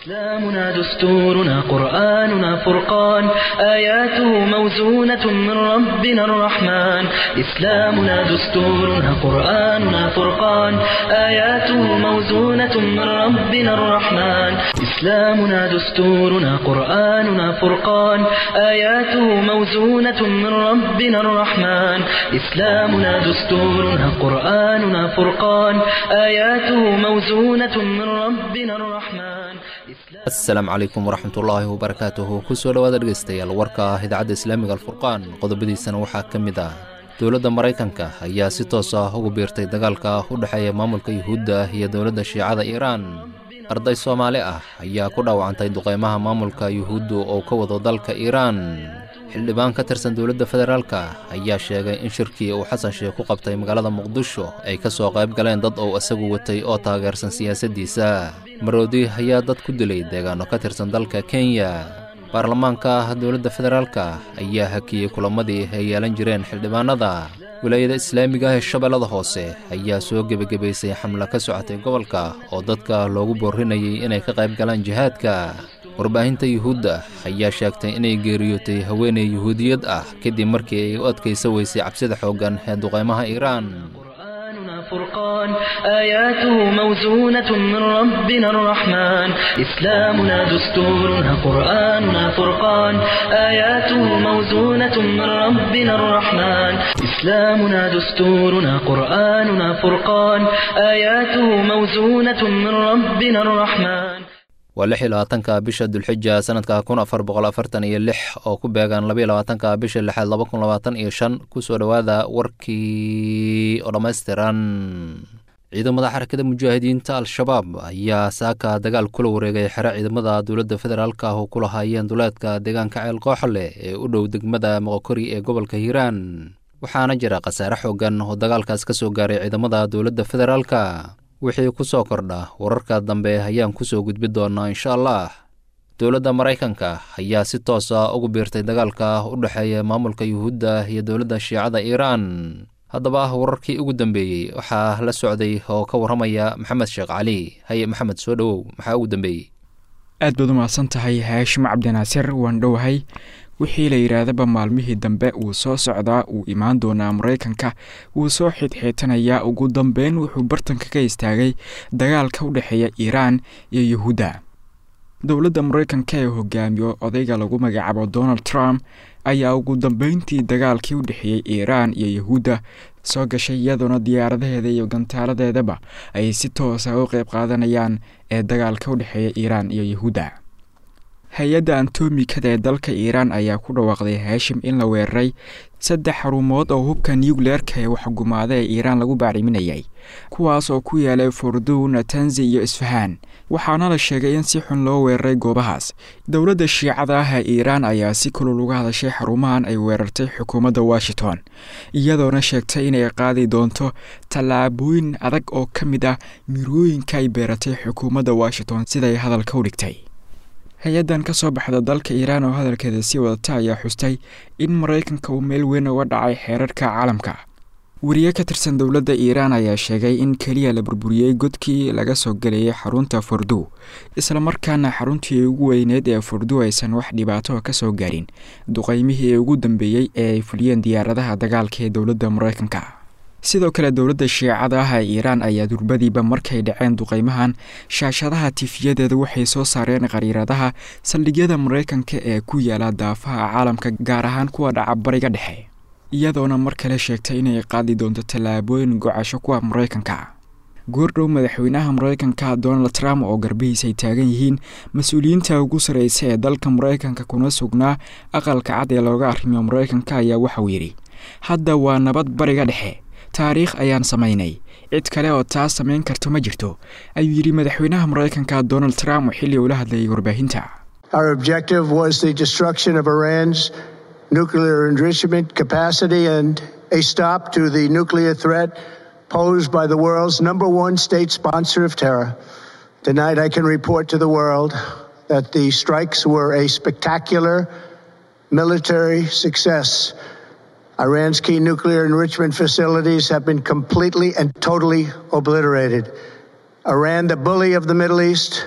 إسلامنا دستورنا قرآننا فرقان آياته موزونة من ربنا الرحمن إسلامنا دستورنا قرآننا فرقان آياته موزونة من ربنا الرحمن إسلامنا دستورنا قرآننا فرقان آياته موزونة من ربنا الرحمن إسلامنا دستورنا قرآننا فرقان آياته موزونة من ربنا الرحمن asalaamu calaykum waraxmatullaahi wabarakaatuhu kusoo dhowaada dhegaystayaal warka ah idaacadda islaamiga alfurqaan qodobadiisana waxaa ka mid ah dowladda maraykanka ayaa si toos ah ugu biirtay dagaalka u dhexeeya maamulka yuhuudda iyo dowladda shiicada iiraan arday soomaali ah ayaa ku dhaawacantay duqaymaha maamulka yuhuuddu oo ka wado dalka iiraan xildhibaan ka tirsan dowladda federaalka ayaa sheegay in shirkii uu xasan sheekh ku qabtay magaalada muqdisho ay ka soo qayb galeen dad uu isagu watay oo taageersan siyaasaddiisa maroodi ayaa dad ku dilay deegaano ka tirsan dalka kenya baarlamaanka dowladda federaalka ayaa hakiyey kulamadii ay yeelan jireen xildhibaanada wilaayada islaamiga ah ee shabeellada hoose ayaa soo gebagabaysay xamlo ka socotay gobolka oo dadka loogu boorinayay inay ka qayb galaan jihaadka warbaahinta yuhuudda ayaa sheegtay inay geeriyootay haweeney yuhuudiyad ah kadib markii ay u adkaysa weysay cabsida xooggan ee duqaymaha iiraan قرآننا فرقان آياته موزونة من ربنا الرحمن إسلامنا دستورنا قرآننا فرقان آياته موزونة من ربنا الرحمن إسلامنا دستورنا قرآننا فرقان آياته موزونة من ربنا الرحمن waa lix iyo labaatanka bisha dulxija sanadka kun afar boqol afartan iyo lix oo ku beegan labaiyo labaatanka bisha lixaad laba kun labaatan iyo shan kusoo dhowaada warkii oo dhammaystiran ciidamada xarakada mujaahidiinta al-shabaab ayaa saaka dagaal kula wareegay xero ciidamada dowladda federaalk ah oo ku lahaayeen duleedka deegaanka ceel kooxle ee u dhow degmada moqokori ee gobolka hiiraan waxaana jira khasaare xoogan oo dagaalkaas ka soo gaaray ciidamada dowladda federaalka wixii ku soo kordha wararka dambe ayaan ku soo gudbi doonaa insha allah dowladda maraykanka ayaa si toos ah ugu biirtay dagaalka u dhexeeya maamulka yuhuudda iyo dowladda shiicada iiraan haddaba wararkii ugu dambeeyey waxaa la socday oo ka warramaya maxamed sheekh cali haye maxamed soo dhowow maxaa ugu dambeeyey aad baad u mahadsan tahay haashim cabdinaasir waan dhowahay wixii la yidhaahdaba maalmihii dambe wuu soo socdaa wuu imaan doonaa maraykanka wuu soo xidxiitanayaa ugu dambeyn wuxuu bartanka ka istaagay dagaalka u dhexeeya iiraan iyo yuhuudda dowladda maraykanka ee hogaamiyo odayga lagu magacaabo donald trump ayaa ugu dambeyntii dagaalkii u dhexeeyey iiraan iyo yuhuudda soo gashay iyadoona diyaaradaheeda iyo gantaaladeedaba ay si toosa u qeyb qaadanayaan ee dagaalka u dhexeeya iiraan iyo yuhuudda hay-adda antomikada ee dalka iiraan ayaa ku dhawaaqday haashim in la weeraray saddex xarumood oo hubka nucleerka ee waxgumaada ee iiraan lagu bacriminayay kuwaas oo ku yaalay fordow natanzi iyo isfahaan waxaana la sheegay in si xun loo weeraray goobahaas dowladda shiicada ah ee iiraan ayaa si kulul uga hadashay xarumahan ay weerartay xukuumadda washington iyadoona sheegtay inay qaadi doonto tallaabooyin adag oo ka mid ah mirooyinka ay beeratay xukuumadda washington siday hadalka u dhigtay hay-addan ka soo baxda dalka iiraan oo hadalkeeda sii wadata ayaa xustay in maraykanka uu meel weyn uga dhacay xeerarka caalamka weriye ka tirsan dowladda iiraan ayaa sheegay in keliya la burburiyey godkii laga soo gelayay xarunta fordow islamarkaana xaruntii ugu weyneed ee fordow aysan wax dhibaato ka soo gaarin duqaymihii ugu dambeeyey ee ay fuliyeen diyaaradaha dagaalka ee dowladda maraykanka sidoo kale dowladda shiicada ah ee iiraan ayaa durbadiiba markay dhaceen duqaymahan shaashadaha tifiyadeeda waxay soo saareen khariiradaha saldhigyada maraykanka ee ku yaala daafaha caalamka gaar ahaan kuwa dhaca bariga dhexe iyadoona mar kale sheegtay inay qaadi doonto tallaabooyin gocasho kuwa maraykanka goordhow madaxweynaha maraykanka donald trump oo garbihiis ay taagan yihiin mas-uuliyiinta ugu sarreysa ee dalka maraykanka kuna sugnaa aqalka cad ee looga arrimiyo maraykanka ayaa waxauu yidhi hadda waa nabad bariga dhexe taariikh ayaan samaynay cid kale oo taas samayn karto ma jirto ayuu yidhi madaxweynaha maraykanka donald trump oo xilli ula hadlayay warbaahinta Our objective was the destruction of Iran's nuclear enrichment capacity and a stop to the nuclear threat posed by the world's number one state sponsor of terror. Tonight, I can report to the world that the strikes were a spectacular military success. Iran's key nuclear enrichment facilities have been completely and totally obliterated. Iran, the bully of the Middle East,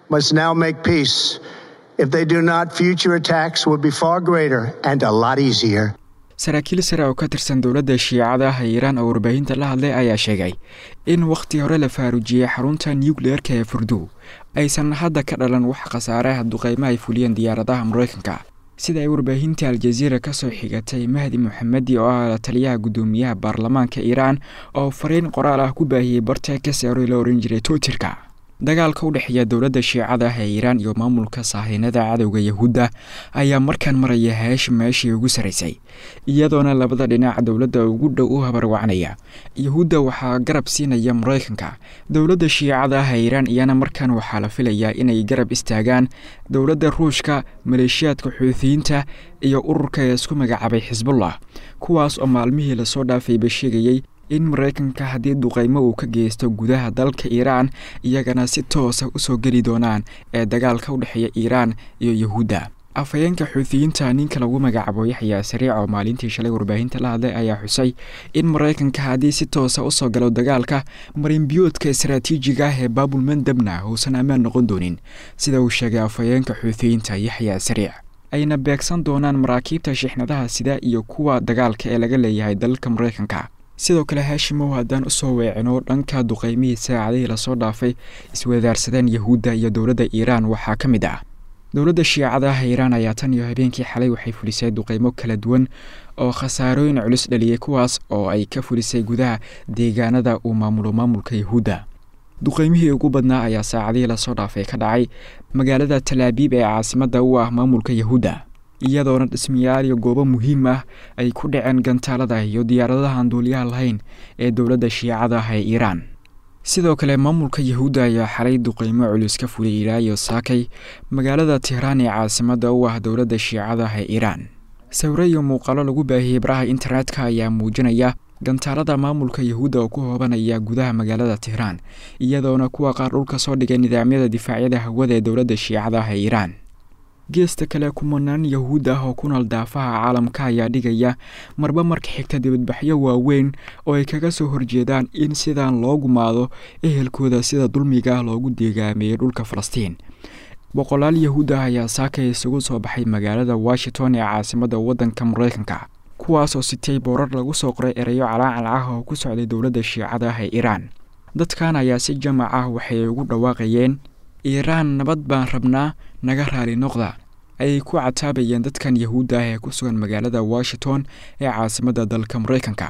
must now make peace. If they do not, future attacks will be far greater and a lot easier. saraakiil sare oo ka tirsan dowladda shiicada ah ee iiraan oo warbaahinta la hadlay ayaa sheegay in wakhti hore la faaruujiyey xarunta nucleerka ee furdu aysan hadda ka dhalan wax khasaaraha duqeymo ay fuliyeen diyaaradaha mareykanka sida ay warbaahinta aljaziira ka soo xigatay mahdi moxamedi oo ah taliyaha guddoomiyaha baarlamaanka iiraan oo fariin qoraal ah ku baahiyey barta kaseero la oran jiray twitterka dagaalka u dhexeeya dowladda shiicada ah ee iiraan iyo maamulka saahiinada cadowga yahuudda ayaa markaan maraya heesh meeshii ugu sarraysay iyadoona labada dhinac dowladda ugu dhow u habarwacnaya yahuudda waxaa garab siinaya mareykanka dowladda shiicada ah ee iiraan iyana markaan waxaa la filayaa inay garab istaagaan dowladda ruushka maleeshiyaadka xuutiyiinta iyo ururka ee isku magacaabay xisbullah kuwaas oo maalmihii lasoo dhaafayba sheegayey in mareykanka haddii duqeymo uu ka geysto gudaha dalka iiraan iyagana si toosa usoo geli doonaan ee dagaalka u dhexeeya iiraan iyo yahuudda afhayeenka xuutiyiinta ninka lagu magacaabo yaxyaa sariic oo maalintii shalay warbaahinta la hadlay ayaa xusay in mareykanka haddii si toosa usoo galo dagaalka marinbiyoodka istaraatiijiga ah ee baabul mandabna uusan ammaan noqon doonin sida uu sheegay afhayeenka xuutiyiinta yaxyaa sariic ayna beegsan doonaan maraakiibta shixnadaha sida iyo kuwa dagaalka ee laga leeyahay dalalka mareykanka sidoo kale haashimow haddaan usoo weecino dhanka duqeymihii saacadihii lasoo dhaafay iswadaarsadeen yahuudda iyo dowladda iiraan waxaa ka mid ah dowladda shiicada ah iiraan ayaa tan iyo habeenkii xalay waxay fulisay duqeymo kala duwan oo khasaarooyin culus dhaliyey kuwaas oo ay ka fulisay gudaha deegaanada uu maamulo maamulka yahuudda duqeymihii ugu badnaa ayaa saacadihii lasoo dhaafay ka dhacay magaalada talaabiib ee caasimadda u ah maamulka yahuudda iyadoona dhismayaal iyo goobo muhiim ah ay ku dhaceen gantaalada iyo diyaaradaha aan duuliyaha lahayn ee dowladda shiicada ah ee iiraan sidoo kale maamulka yahuudda ayaa xalay duqeymo culus ka fulay ilaa iyo saakay magaalada tehraan ee caasimadda u ah dowladda shiicada ah ee iiraan sawiro iyo muuqaalo lagu baahiyey baraha internetka ayaa muujinaya gantaalada maamulka yahuudda oo ku hoobanaya gudaha magaalada tehraan iyadoona kuwa qaar dhulka soo dhigay nidaamyada difaacyada hawada ee dowladda shiicada ah ee iiraan geesta kale kumanaan yahuud ah oo ku nool daafaha caalamka ayaa dhigaya marba marka xigta dibadbaxyo waaweyn oo ay kaga soo horjeedaan in sidaan loo gumaado ehelkooda sida dulmiga loogu deegaameeyey dhulka falastiin boqolaal yahuud ah ayaa saakay isugu soo baxay magaalada washington ee caasimadda waddanka mareykanka kuwaasoo sitay boorar lagu soo qoray ereyo calaacal ah oo ku socday dowladda shiicada ah ee iiraan dadkan ayaa si jamac ah waxay ugu dhawaaqayeen iiraan nabad baan rabnaa naga raali noqda ayay ku cataabayeen dadkan yahuudda ah ee ku sugan magaalada washington ee caasimadda dalka mareykanka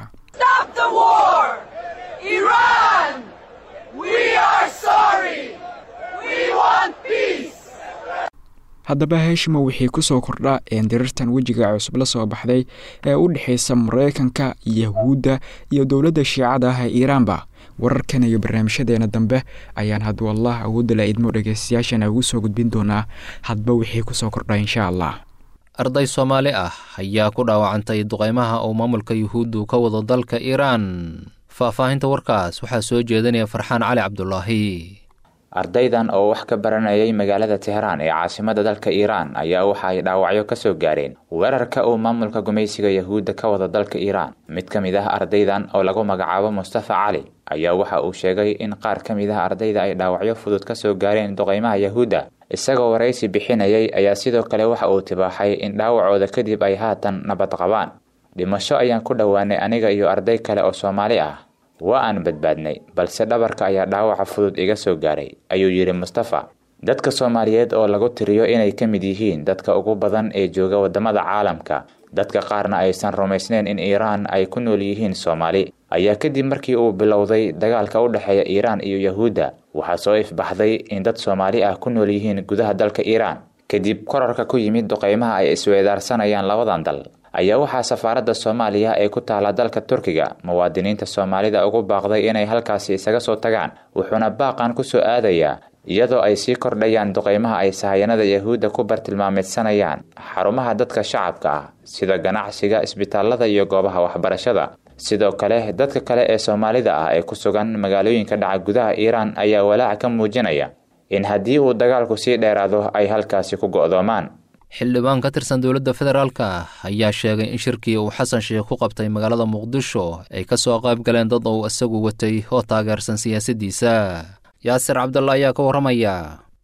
haddaba heeshimo wixii ku soo kordha eendirirtan wejiga cusub la soo baxday ee u dhexaysa mareykanka yahuudda iyo dowladda shiicada ah ee iiraanba wararkan iyo barnaamijyadeena dambe ayaan haduu allah awoodda la idmo dhegeystayaashana ugu soo gudbin doonaa hadba wixii kusoo kordha insha allah arday soomaali ah ayaa ku dhaawacantay duqeymaha uu maamulka yuhuuddu ka wado dalka iiraan faahfaahinta warkaas waxaa soo jeedinaya farxaan cali cabdulaahi ardaydan oo wax ka baranayay magaalada tehraan ee caasimada dalka iiraan ayaa waxa ay dhaawacyo ka soo gaareen weerarka uu maamulka gumaysiga yahuudda ka wada dalka iiraan mid ka mid ah ardaydan oo lagu magacaabo mustafa cali ayaa waxa uu sheegay in qaar ka mid ah ardayda ay dhaawacyo fudud ka soo gaareen duqeymaha yahuudda isagoo waraysi bixinayay ayaa sidoo kale waxa uu tibaaxay in dhaawacooda kadib ay haatan nabad qabaan dhimasho ayaan ku dhowaanay aniga iyo arday kale oo soomaali ah waa aan badbaadnay balse dhabarka ayaa dhaawaca fudud iga soo gaaray ayuu yidhi mustafa dadka soomaaliyeed oo lagu tiriyo inay ka mid yihiin dadka ugu badan ee jooga waddamada caalamka dadka qaarna aysan rumaysnayn in iiraan ay ku nool yihiin soomaali ayaa kadib markii uu bilowday dagaalka u dhexeeya iiraan iyo yahuudda waxaa soo ifbaxday in dad soomaali ah ku nool yihiin gudaha dalka iiraan kadib korarka ku yimid duqeymaha ay isweedaarsanayaan labadan dal ayaa waxaa safaaradda soomaaliya ee ku taala dalka turkiga muwaadiniinta soomaalida ugu baaqday inay halkaasi isaga soo tagaan wuxuuna baaqan ku soo aadayaa iyadoo ay sii kordhayaan duqeymaha ay sahayanada yahuudda ku bartilmaameedsanayaan xarumaha dadka shacabka ah sida ganacsiga isbitaalada iyo goobaha waxbarashada sidoo kale dadka kale ee soomaalida ah ee ku sugan magaalooyinka dhaca gudaha iiraan ayaa walaac ka muujinaya in haddii uu dagaalku sii dheeraado ay halkaasi ku go'doomaan xildhibaan ka tirsan dowladda federaalka ayaa sheegay in shirkii uu xasan sheekh ku qabtay magaalada muqdisho ay ka soo qayb galeen dad uu isagu watay oo taageersan siyaasaddiisa yaasir cabdalla ayaa ka warramaya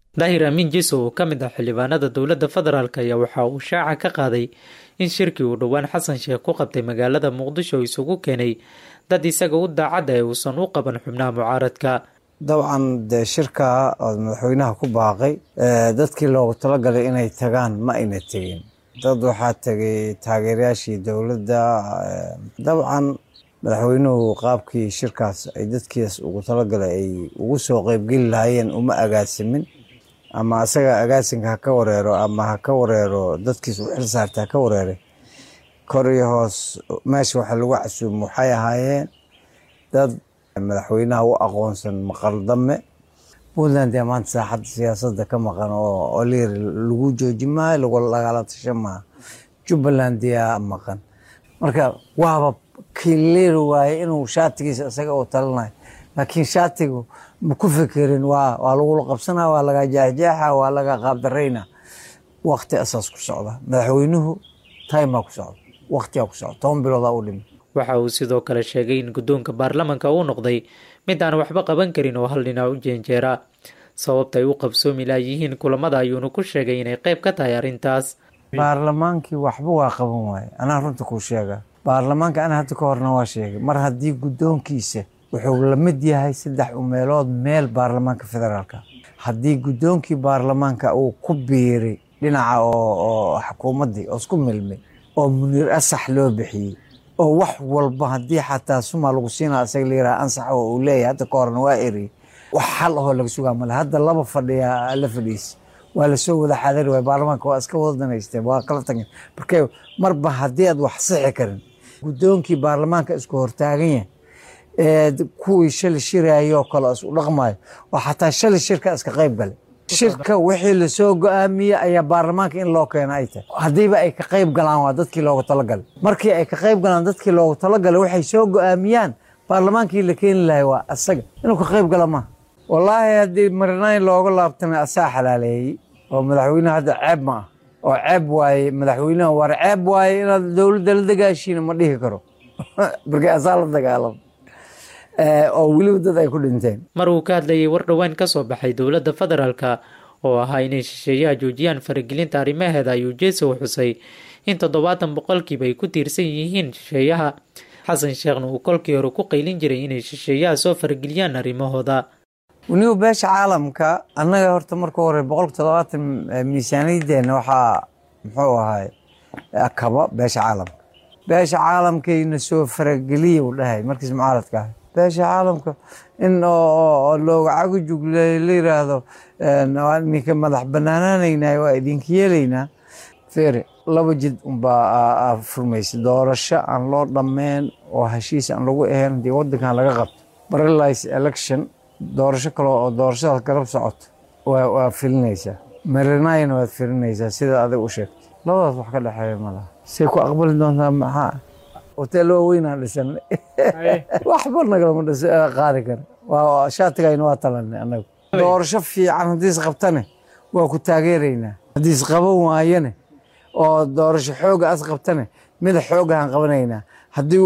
daahir amiin jiso oo ka mid ah xildhibaanada dowladda federaalk ayaa waxa uu shaaca ka qaaday in shirkii uu dhowaan xasan sheekh ku qabtay magaalada muqdisho isugu keenay dad isaga u daacadda ee uusan u qaban xubnaha mucaaradka dabcan dee shirka oo madaxweynaha ku baaqay dadkii loogu talagalay inay tagaan ma ayna tegin dad waxaa tegay taageerayaashii dowladda dabcan madaxweynuhu qaabkii shirkaas ay dadkiis ugu talagalay ay ugu soo qeybgeli lahaayeen uma agaasimin ama asaga agaasinka ha ka wareero ama ha ka wareero dadkiis u xil saarta ha ka wareeray kor iyo hoos meesha waxa lagu casuumo waxay ahaayeen dad madaxweynaha u aqoonsan maqaldame puntland ee maanta saaxadda siyaasadda ka maqan oo liir lagu jooji maayo lagala tasha maaha jubbaland yaa maqan marka waaba kilir waaye inuu shaatigiisa isaga uu talanayo laakiin shaatigu ma ku fikirin waa waa lagula qabsanaa waa laga jeexjeexa waa laga qaabdarayna wakti asaas ku socda madaxweynuhu timaa ku socda waktigaa ku socda toban biloodaa u dhimi waxa uu sidoo kale sheegay in guddoonka baarlamanka uu noqday mid aan waxba qaban karin oo hal dhinac u jeenjeera sababta ay u qabsoomi laayihiin kulamada ayuuna ku sheegay inay qayb ka tahay arrintaas baarlamaankii waxba waa qaban waaye anaa runta kuu sheega baarlamaanka ana hadda ka horna waa sheegay mar haddii guddoonkiisa wuxuu la mid yahay saddex umeelood meel baarlamaanka federaalka haddii guddoonkii baarlamaanka uu ku biiray dhinaca oo xukuumaddii oo isku milmay oo muniir asax loo bixiyey oo wax walba haddii xataa suma lagu siinaa isaga layiraha ansax oo uu leeyahay hadda ka horna waa eri wax xal ahoo laga sugaa male hadda laba fadhiya la fadhiisa waa lasoo wada xadari waay baarlamaanka waa iska wada danaysteen waa kala tageen marka marba haddii aad wax sixi karin guddoonkii baarlamaanka isku hortaagan yahay ee kuwii shali shirayoo kale isu dhaqmayo oo xataa shali shirka iska qayb galay shirka wixii lasoo go-aamiyey ayaa baarlamaanka in loo keena ay tahay haddiiba ay ka qayb galaan waa dadkii loogu talagalay markii ay ka qayb galaan dadkii loogu talagalay waxay soo go-aamiyaan baarlamaankii la keeni lahay waa asaga inuu ka qayb gala maaha wallaahi haddii marinayn looga laabtamay asaa xalaaleeyey oo madaxweyneha hadda ceeb ma ah oo ceeb waaye madaxweynaha war ceeb waaye inaad dowladda la dagaashiina ma dhihi karo markii asaa la dagaalamo oo weliba dad ay ku dhinteen mar uu ka hadlayay war dhowaan ka soo baxay dowladda federaalka oo ahaa inay shisheeyaha joojiyaan faragelinta arrimaheeda ayuu jeesow xusay in toddobaatan boqolkiiba ay ku tiirsan yihiin shisheeyaha xasan sheekhna uu kolkii hore ku qaylin jiray inay shisheeyaha soo farageliyaan arrimahooda weliba beesha caalamka annaga horta marka hore boqolka toddobaatan miisaaniyadeenna waxaa muxuu ahay kaba beesha caalamka beesha caalamkayna soo farageliya uu dhahay markiis mucaaradka ahay beesha caalamka in looga cagujug la yiraahdo ninka madax banaanaanaynay waa idinka yeelaynaa fere laba jid unbaa furmaysa doorasho aan loo dhammeyn oo heshiis aan lagu ahayn haddii wadankan laga qabto paralyze election doorasho kale oo doorashadaas garab socoto waa filinaysaa marinayna waad filinaysaa sida adig u sheegtay labadaas wax ka dhexeeya malaha say ku aqbali doontaa maxaa hotel waaweynaan dhisanay waxba nagalama qaadi kara waa shaatigayna waa talanay anagu doorasho fiican haddii isqabtane waa ku taageeraynaa haddii isqaban waayane oo doorasho xooga as qabtane mida xoogahaan qabanaynaa haddii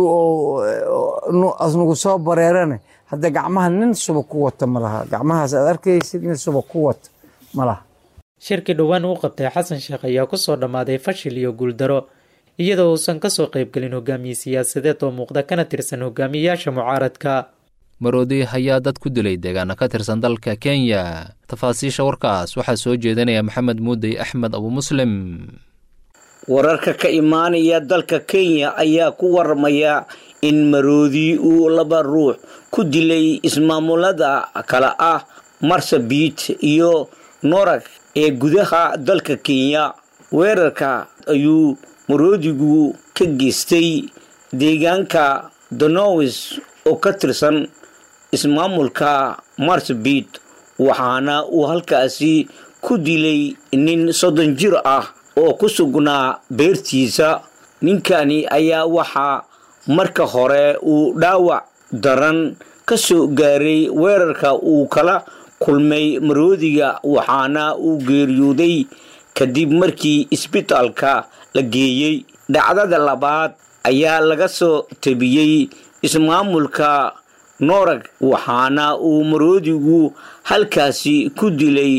asnagu soo bareerane hadda gacmaha nin suba ku wata ma laha gacmahaas aad arkaysid nin suba ku wata ma laha shirkii dhowaan uu qabtay xasan sheekh ayaa kusoo dhammaaday fashil iyo guuldaro iyadoo uusan kasoo qaybgelin hogaamiye siyaasadeed oo muuqda kana tirsan hogaamiyeyaasha mucaaradka maroodi ayaa dad ku dilay deegaana ka tirsan dalka kenya tafaasiisha warkaas waxaa soo jeedinaya maxamed muudey axmed abu muslim wararka ka imaanaya dalka kenya ayaa ku waramaya in maroodi uu laba ruux ku dilay ismaamulada kale ah marsabit iyo norag ee gudaha dalka kenya weerarka ayuu maroodigu ka geystay deegaanka donowis oo ka tirsan ismaamulka marsabit waxaana uu halkaasi ku dilay nin soddon jir ah oo ku sugnaa beertiisa ninkani ayaa waxaa marka hore uu dhaawac daran ka soo gaaray weerarka uu kala kulmay maroodiga waxaana uu geeriyooday kadib markii isbitaalka la geeyey dhacdada labaad ayaa laga soo tabiyey ismaamulka noorag waxaana uu maroodigu halkaasi ku dilay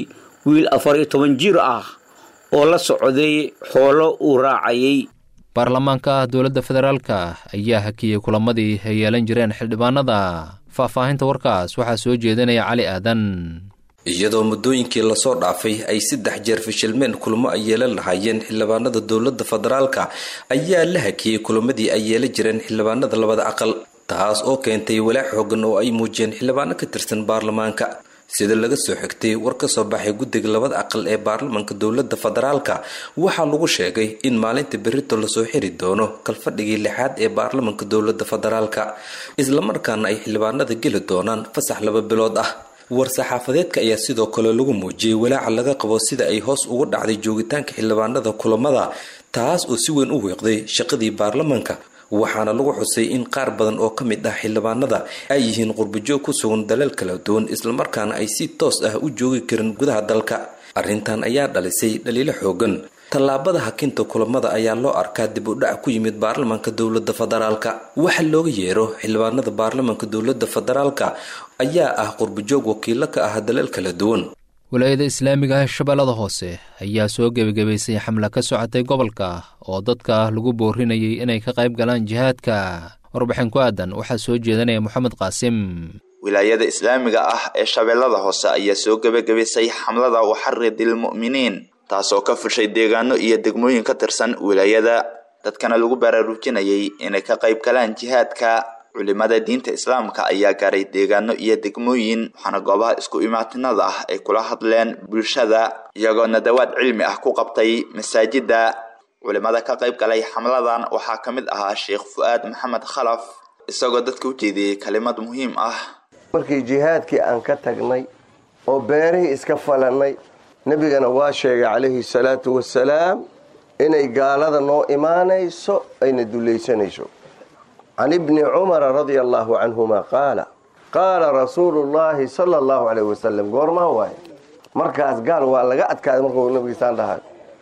wiil afar iyo toban jir ah oo la socday xoolo uu raacayay baarlamaanka dowladda federaalka ayaa hakiyey kulamadii ay yeelan jireen xildhibaanada faahfaahinta warkaas waxaa soo jeedinaya cali aadan iyadoo muddooyinkii lasoo dhaafay ay saddex jeer fashilmeen kulamo ay yeelan lahaayeen xildhibaanada dowladda federaalka ayaa la hakiyey kulamadii ay yeelan jireen xildhibaanada labada aqal taas oo keentay walaac xoogan oo ay muujiyeen xildhibaano ka tirsan baarlamaanka sida laga soo xigtay war ka soo baxay guddiga labada aqal ee baarlamaanka dowladda federaalka waxaa lagu sheegay in maalinta berito lasoo xiri doono kalfadhigii lixaad ee baarlamaanka dowladda federaalka islamarkaana ay xildhibaanada geli doonaan fasax laba bilood ah war-saxaafadeedka ayaa sidoo kale lagu muujiyey walaaca laga qabo sida ay hoos ugu dhacday joogitaanka xildhibaanada kulamada taas oo si weyn u weeqday shaqadii baarlamaanka waxaana lagu xusay in qaar badan oo ka mid ah xildhibaanada ay yihiin qurbajoog ku sugan dalal kala duwan islamarkaana ay si toos ah u joogi karin gudaha dalka arrintan ayaa dhalisay dhaliilo xoogan tallaabada hakinta kulamada ayaa loo arkaa dib u dhac ku yimid baarlamaanka dowladda federaalka waxa looga yeero xildhibaanada baarlamaanka dowladda federaalka ayaa ah qurbajoog wakiilo ka ah dalal kala duwan walaayada islaamiga ah shabeellada hoose ayaa soo gebagabaysay xamle ka socotay gobolka oo dadka lagu boorinayay inay ka qayb galaan jihaadka warbixin ku aadan waxaa soo jeedanaya moxamed qaasim wilaayada islaamiga ah ee shabeellada hoose ayaa soo gebagabaysay xamlada waxaridil mu'miniin taasoo ka fushay deegaano iyo degmooyin ka tirsan wilaayada dadkana lagu baraarujinayay inay ka qayb galaan jihaadka culimada diinta islaamka ayaa gaaray deegaano iyo degmooyin waxaana goobaha isku imaatinada ah ay kula hadleen bulshada iyagoo nadawaad cilmi ah ku qabtay masaajida culimada ka qayb galay xamladan waxaa ka mid ahaa sheekh fu-aad maxamed khalaf isagoo dadka u jeediyey kalimad muhiim ah markii jihaadkii aan ka tagnay oo beerihii iska falannay nebigana waa sheegay calayhi salaatu wasalaam inay gaalada noo imaanayso ayna dulaysanayso can ibni cumara radia allahu canhuma qaala qaala rasuulu llahi sala allahu calayh wasalam goormaa waaye markaas gaal waa laga adkaaday markuu nabigiisaan dhahay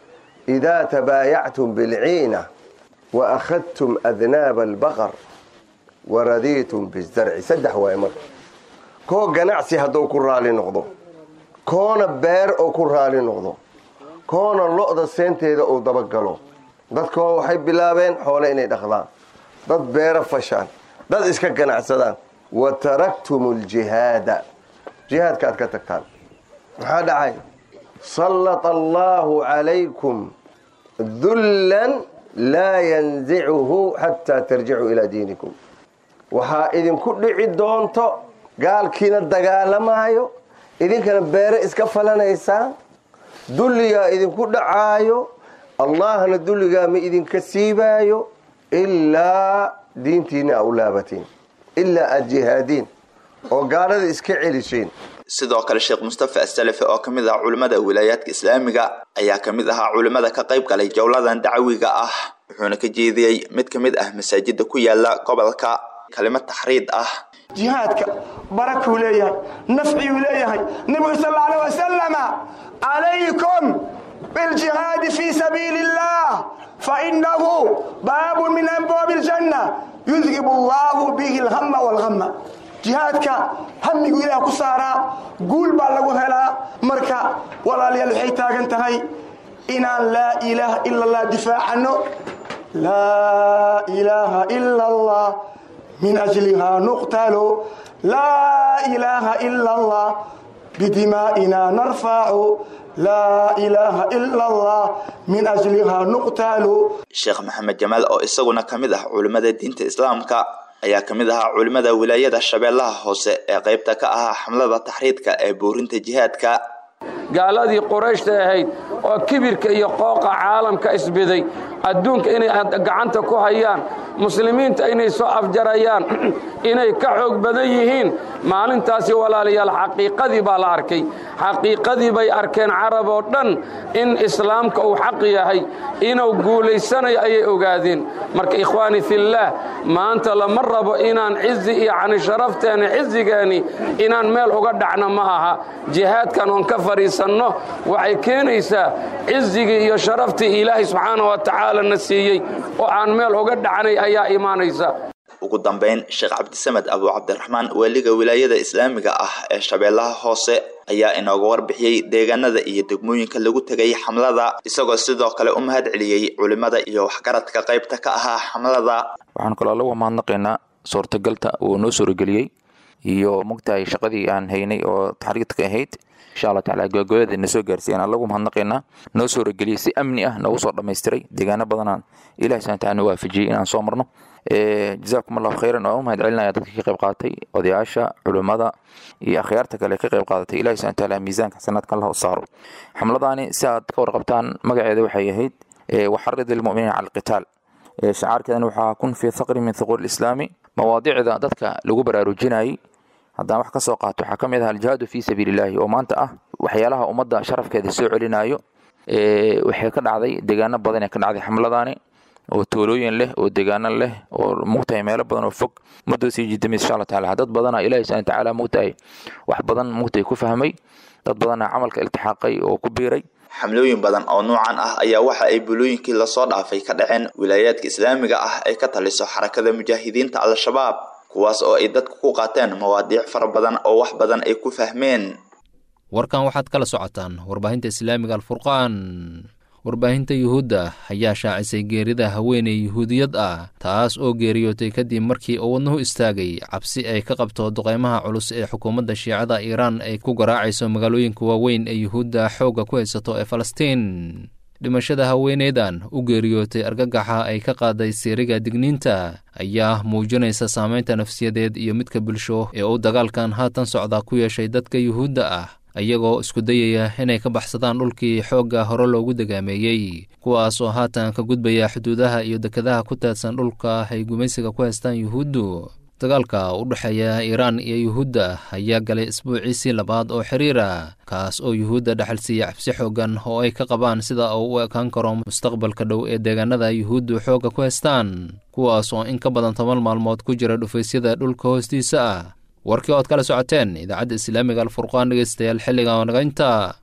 idaa tabaayactum bilciina wa akhadtum adnaaba albaqar wa radiitum bizarci saddex waaye marka koo ganacsi hadduu ku raali noqdo koona beer oo ku raali noqdo koona lo-da seenteeda uu dabagalo dadkoo waxay bilaabeen xoole inay dhaqdaan dad beero fashaan dad iska ganacsadaan wa taraktum aljihaada jihaadka aad ka tagtaan maxaa dhacay sallata allaahu calaykum dullan laa yanzicuhu xataa tarjicuu ilaa diinikum waxaa idinku dhici doonto gaalkiina dagaalamaayo idinkana beere iska falanaysaan dulligaa idinku dhacaayo allahna dulligaa ma idinka siibaayo ilaa diintiina a u laabatiin ilaa aada jihaadiin oo gaalada iska celiseen sidoo kale sheekh mustafa asalafi oo ka mid ah culimmada wilaayaadka islaamiga ayaa ka mid ahaa culimmada ka qayb galay jowladan dacwiga ah wuxuuna ka jeediyey mid ka mid ah masaajida ku yaala gobolka kalimad taxriid ah jihaadka barakuu leeyahay nafciyuu leeyahay nebigu sal alay wasalama calaykum biljihaadi fii sabiili illah fainahu baabun min abwaabi aljanna yudhib allahu bihi alhama walhama jihaadka hamigu ilaah ku saaraa guul baa lagu helaa marka walaalayaal waxay taagan tahay inaan laa ilaaha ila allah difaacano laa ilaaha ila allah min ajlihaa nuqtalo laa ilaaha ila allah bidimaa'ina narfacu laa ilaaha ila allah min ajlihaa nuqtalo sheekh maxamed jamaal oo isaguna ka mid ah culimmada diinta islaamka ayaa ka mid ahaa culimmada wilaayada shabeellaha hoose ee qaybta ka ahaa xamlada taxriidka ee buurinta jihaadka gaaladii qurayshta ahayd oo kibirka iyo qooqa caalamka isbiday adduunka inay gacanta ku hayaan muslimiinta inay soo afjarayaan inay ka xoog badan yihiin maalintaasi walaalayaal xaqiiqadii baa la arkay xaqiiqadii bay arkeen carab oo dhan in islaamka uu xaq yahay inuu guulaysanayo ayay ogaadeen marka ikhwaani fillaah maanta lama rabo inaan cizi iyo cani sharafteena cizigeeni inaan meel uga dhacno ma aha jihaadkan oon ka fadhiisanno waxay keenaysaa cizigii iyo sharaftii ilaahay subxaana wa tacaala na siiyey oo aan meel uga dhacnay ayaa imaanaysa ugu ugu dambeyn sheekh cabdisamed abu cabdiraxmaan waaliga wilaayada islaamiga ah ee shabeellaha hoose ayaa inooga warbixiyey deegaanada iyo degmooyinka lagu tegay xamlada isagoo sidoo kale u mahad celiyey culimada iyo waxgaradka qaybta ka ahaa xamlada waxaan kaloo lagu mahadnaqaynaa suurtagalta uu noo suurageliyey iyo mogtahay shaqadii aan haynay oo taxriidka ahayd insha allah taala gogoyada na soo gaarsiiyan aan lagu mahadnaqaynaa noo suurageliyey si amni ah noogu soo dhammaystiray deegaano badanaan ilahi subhana taala na waafajiyey inaan soo marno jazaakum allahu khayran waan u mahad celinaya dadka ka qayb qaadatay odayaasha culimmada iyo akhyaarta kale ka qayb qaadatay ilahi subhana taala miisaanka xasanaadkan lahu saaro xamladaani si aad ka warqabtaan magaceeda waxay ahayd waxarid lilmuminiina cala alqitaal shacaarkeedana waxaa kun fii thaqri min thuquur islaami mawaadicda dadka lagu baraarujinayay haddaan wax ka soo qaato waxaa ka mid ah aljihaadu fii sabiilillaahi oo maanta ah waxyaalaha ummadda sharafkeeda soo celinayo waxay ka dhacday deegaano badan ee ka dhacday xamladaani oo toolooyin leh oo deegaano leh oo mugtahay meelo badan oo fog muddoo sii jidamis insha allah taala dad badana ilahi subhana tacaala mugtahay wax badan mugtahay ku fahmay dad badana camalka iltixaaqay oo ku biiray xamlooyin badan oo nuucan ah ayaa waxa ay bulooyinkii lasoo dhaafay ka dhaceen wilaayaadka islaamiga ah ee ka taliso xarakada mujaahidiinta al-shabaab kuwaas oo ay dadku ku qaateen mawaadiic fara badan oo wax badan ay ku fahmeen warkan waxaad kala socotaan warbaahinta islaamiga alfurqaan warbaahinta yuhuudda ayaa shaacisay geerida haweeney yuhuudiyad ah taas oo geeriyootay kadib markii uu wadnuhu istaagay cabsi ay ka qabto duqeymaha culus ee xukuumadda shiicada iiraan ay ku garaacayso magaalooyinka waaweyn ee yuhuudda xoogga ku haysato ee falastiin dhimashada haweeneydan u geeriyootay argagaxa ay ka qaaday siiriga digniinta ayaa muujinaysa saameynta nafsiyadeed iyo midka bulsho ee uu dagaalkan haatan socda ku yeeshay dadka yuhuudda ah iyagoo isku dayaya inay ka baxsadaan dhulkii xoogga hore loogu degaameeyey kuwaas oo haatan ka gudbaya xuduudaha iyo dekadaha ku taadsan dhulka ay gumaysiga ku haystaan yuhuuddu dagaalka u dhexeeya iiraan iyo yuhuudda ayaa galay isbuuciisii labaad oo xiriira kaas oo yuhuudda dhexalsiiya cabsi xooggan oo ay ka qabaan sida uu u ekaan karo mustaqbalka dhow ee deegaanada yuhuuddu xoogga ku haystaan kuwaas oo in ka badan toban maalmood ku jira dhufaysyada dhulka hoostiisa ah warkii ood kala socoteen idaacadda islaamiga alfurqaan dhegeystayaal xilliga oo nagaynta